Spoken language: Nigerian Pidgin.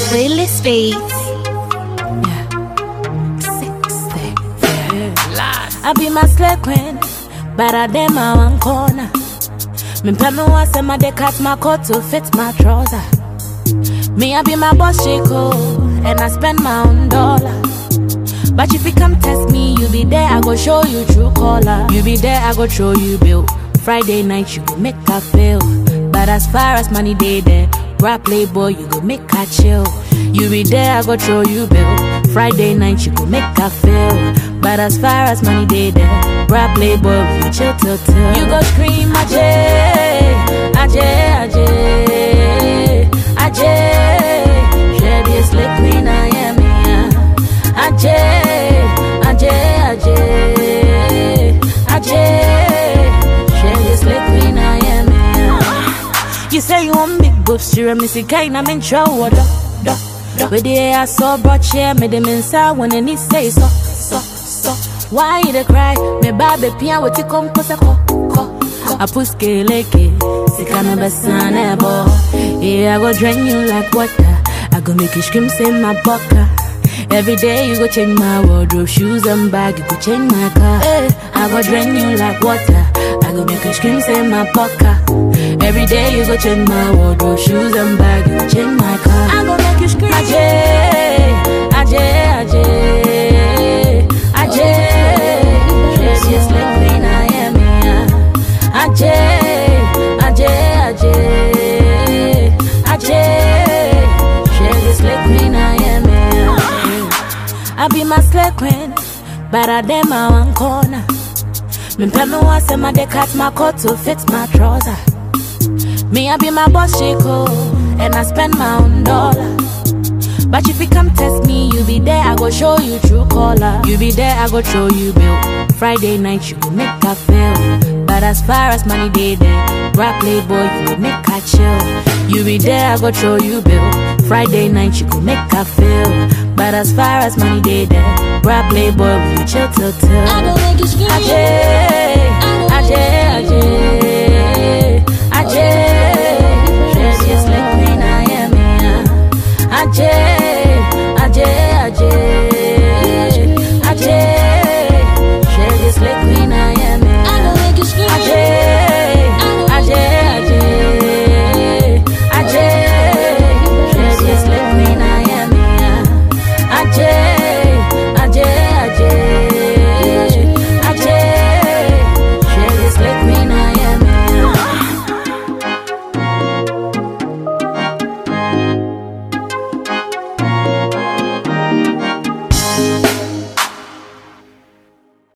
Playlist Beats. I be my slave queen, but I dem my one corner. Me pay me once and my dey cut my coat to fit my trouser. Me I be my boss Chico, and I spend my own dollar. But if you come test me, you be there, I go show you true color. You be there, I go show you bill. Friday night, you go make her feel. But as far as money day there, rap playboy, you go make her chill. You be there, I go show you bill. Friday night, you go make her feel. But as far as money day there, rap playboy, we go chill till till. You go scream, Ajay, Ajay, Ajay, Ajay. Share this lick queen, I am here. Ajay, Ajay, Ajay, Ajay. Share this lick queen, I am here. You say you want big boobs, you me see kind I'm in trouble. duh, duh, duh. With the air I saw brought chair, made them inside when they need say so, so, so. Why you dey cry? Me baby pia with the come cause ko, ko. I push leke, sika no besa nebo. Yeah, I go drain you like water. I go make you scream, say my bucker. Every day you go change my wardrobe, shoes and bag, you go change my car. Eh, I go drain you like water. I go make you scream, say my poker. Every day you go change my wardrobe, shoes and bag, you go change my car. I go make you scream, Ajay, Ajay, Ajay, Ajay. Yes, yes, like queen I am here. Ajay, Ajay, Ajay, Ajay. Share this like queen I am here. I be my slave queen, but I dem my one corner. Me pay me once and my dey cut my coat to fit my trouser. Me I be my boss Chico, and I spend my own dollar. But if you come test me, you be there, I go show you true color. You be there, I go show you bill. Friday night, you go make her feel. But as far as money day there, rap playboy, you go make her chill. You be there, I go show you bill. Friday night, you go make her feel. But as far as money day there, rap playboy, we go chill till till. I go make you scream. Ajay, Ajay, Ajay, Ajay.